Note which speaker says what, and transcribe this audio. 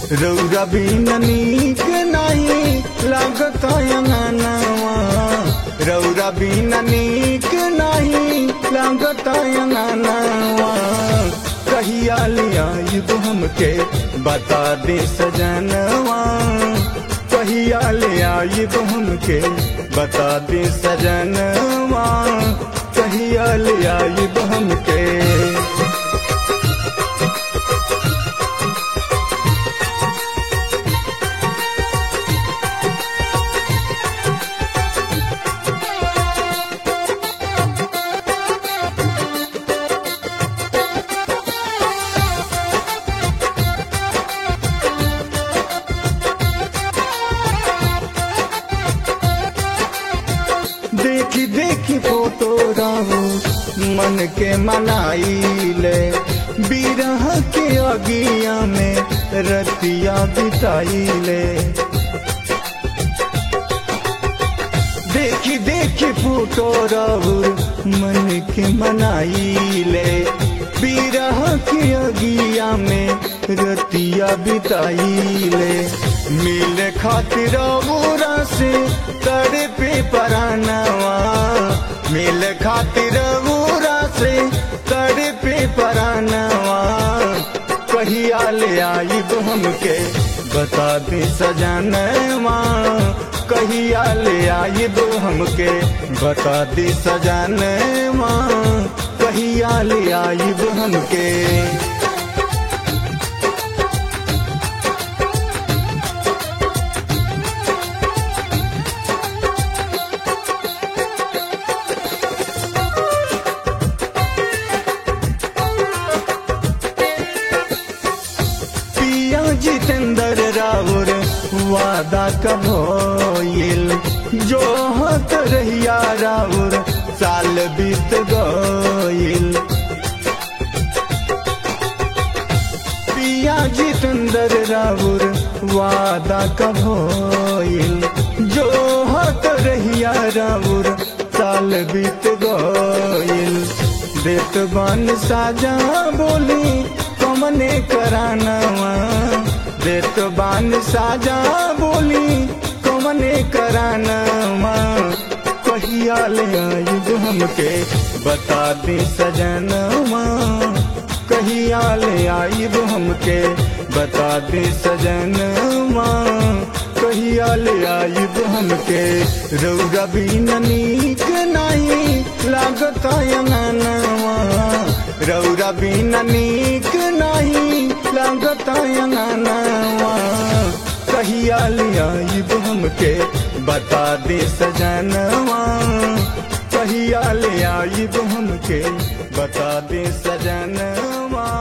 Speaker 1: रौरा बिन नीक नहीं लागत अंगनवा रौरा बिन नीक नहीं लागत अंगनवा कहिया लिया युग हमके बता दे सजनवा कहिया ले आई तो हमके बता दे सजनवा कहिया ले आई तो हमके देखी देखी फोटो रहू मन के मनाई ले बिरह के अगिया में रतिया बिताई ले देखी देखी फोटो रहू मन के मनाई ले बिरह के अगिया में रतिया बिताई ले मिल खातिर बुरा से करे पे परानवा मिल खातिर बुरा से करे पे परानवा कहिया ले आई तो हमके बता दे सजनवा कहिया ले आई दो हमके बता दे सजनवा कहिया ले आई दो हमके पिया जितेंद्र राउर वादा कब होइल जो हत रहिया राउर साल बीत गइल पिया जितेंद्र राउर वादा कब होइल जो हत रहिया राउर साल बीत गइल देत बन साजा बोली कमने करानवा देत बान साजा बोली कमने करानवा कहिया ले आयुब हमके बता दे सजनवा कहिया ले आयुब हमके बता दे सजनवा कहिया ले आयुब हमके रौरा बिन नीक नहीं लागत अंगनवा रौरा बिन नीक नहीं लागत अंगनवा कहिया ले आयुब हमके बता दे सजनवा कहिया ले आयुब हमके बता दे सजनवा